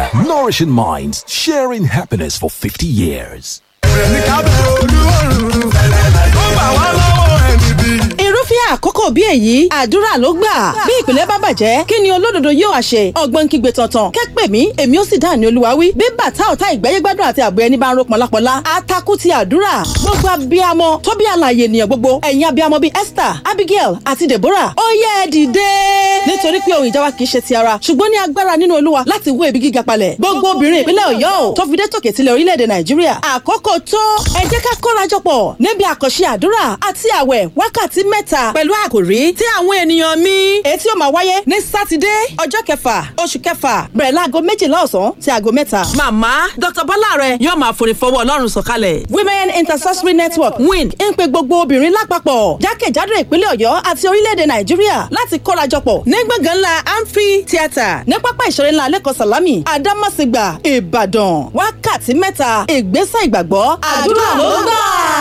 Nourishing minds, sharing happiness for 50 years. irúfẹ́ àkókò bí èyí àdúrà ló gbà bí ìpìlẹ̀ bá bàjẹ́ kí ni olódodo yóò wá ṣe ọgbọ́n kígbe tọ̀tàn kẹ́pẹ́ mi èmi ó sì dá ní olúwa wí bí bàtà ọ̀tá ìgbẹ́yẹ́gbádùn àti àbọ̀ ẹni bá ń ro pọ̀lápọ̀lá atakú ti àdúrà gbogbo abiyamọ tó bí àlàyé ènìyàn gbogbo ẹ̀yin abiyamọ bíi Esther Abigail àti Deborah ó yẹ ẹ dìde nítorí pé ohun ìjà wa kì í ṣe ti ara ṣùgbọ́n ní agbára nínú olúwa láti wó ebi gíga palẹ̀ gbogbo obìnrin ìpínlẹ̀ Ọ̀yọ́ ò tó fi dé tòkè tilẹ̀ orílẹ̀-èdè Nàìjíríà àkókò tó ẹ jẹ́ ká kórajọpọ̀ níbi àkànṣe àdúrà àti àwẹ̀ wákàtí mẹ́ta pẹ̀lú àkòrí tí àwọn ènìyàn mi èyí tí ó máa wáyé ní sátidé ọjọ́ kẹfà oṣù kẹfà bẹ̀rẹ̀ láago méjìlá ọ̀sán sí aago mẹ́ta. màmá dr bọ́láre yóò máa forí fọwọ́ ọlọ́run sọ̀kalẹ̀. women intercessory network win ń pe gbogbo obìnrin lápapọ̀ jákèjádò ìpínlẹ̀ ọ̀yọ́ àti orílẹ̀-èdè nàìjíríà láti kórajọpọ̀ ní gbọ̀ngàn ńlá amphi theatre ní pápá ìṣeré ńlá lẹ́kọ̀ọ́ sàlámì àdámọ̀sígbà ìbàdàn wákàtí mẹ́ta ìgbésẹ̀ ìgbàgbọ́ àdúrà ló gbà